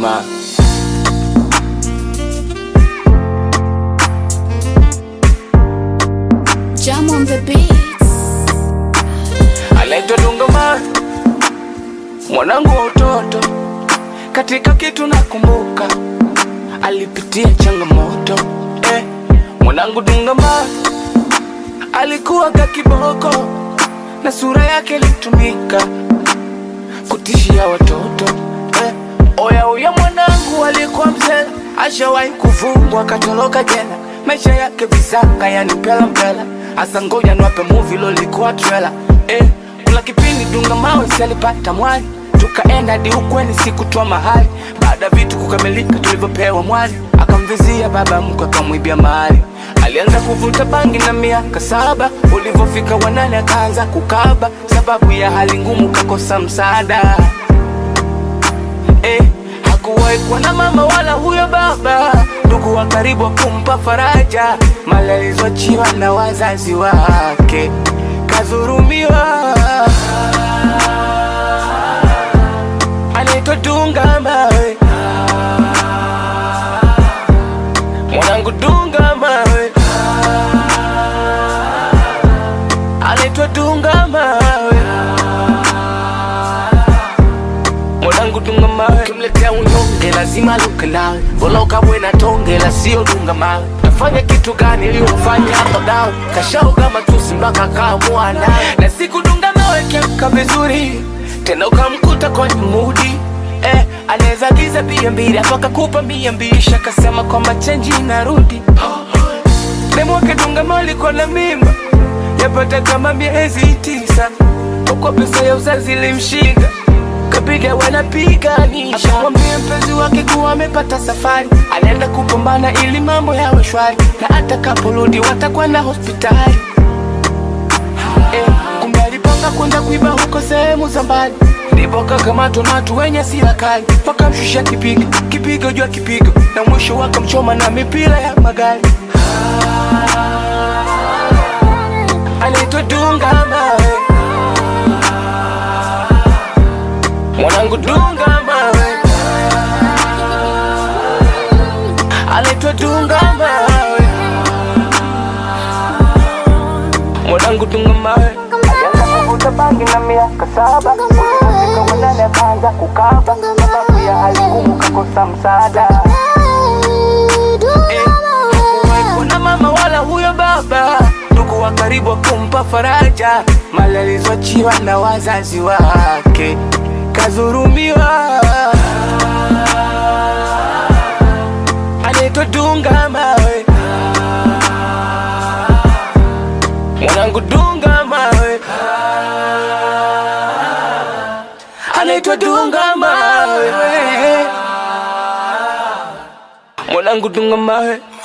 mawe. Jam on the beats. anaitwa Dunga Mawe, mwanangu wa utoto. Katika kitu nakumbuka, alipitia changamoto eh. Mwanangu Dunga Mawe alikuwa ka kiboko na sura yake ilitumika kutishia watoto eh. Oya uya mwanangu alikuwa mzee, ashawahi kufungwa akatoroka jela, maisha yake visanga yani mpela mpela. Asa ngoja niwape movie lolikuwa trailer eh. Kuna kipindi Dunga Mawe si alipata mwali, tukaenda hadi ukweni sikutoa mahali. Baada ya vitu kukamilika tulivyopewa mwali, akamvizia baba mkwe akamwibia mahali. Alianza kuvuta bangi na miaka saba, ulivyofika wanane akaanza kukaba, sababu ya hali ngumu kakosa msaada eh, hakuwahi kuwa na mama wala huyo baba, ndugu wa karibu wa kumpa faraja, mali alizoachiwa na wazazi wake, kadhurumiwa. Anaitwa Dunga Mawe, mwanangu Dunga Mawe, anaitwa Dunga Mawe mwanangu dunga mawe, kimletea unyonge lazima luke nawe, bora ukabwe na tonge la sio dunga mawe. Tafanya kitu gani ili ufanye hapo dawe, kashauga matusi mpaka kaamua nawe, na siku dunga mawe kiamka vizuri tena ukamkuta kwenye mudi eh, anaweza giza bia mbili hapo akakupa mia mbili shakasema kwamba chenji inarudi Demwake dunga mawe alikuwa na mimba yapata kama miezi tisa, huko pesa ya uzazi ilimshinda kapiga wanapiganisha, akamwambia mpenzi wake kuwa amepata safari, anaenda kupambana ili mambo yawe shwari, na atakaporudi watakwenda hospitali. Eh, kumbe alipanga kwenda kuiba huko sehemu za mbali, ndipo kakamatwa na watu wenye sila kali, wakamshusha kipigo kipigo juu ya kipigo, na mwisho wakamchoma na mipira ya magari. Anaitwa Dunga Mawe, mwanangu Dunga Mawe, anaitwa Dunga Mawe, mwanangu Dunga Mawe. Alianza kuvuta bangi na miaka saba, ulipofika wanane akaanza kukaba, sababu ya hali ngumu kakosa msaada. Eh, hakuwahi kuwa na mama wala huyo baba, ndugu wa karibu wa kumpa faraja, mali alizoachiwa na wazazi wake, kadhurumiwa. Anaitwa Dunga Mawe, mwanangu Dunga Mawe, anaitwa Dunga Mawe, mwanangu Dunga Mawe.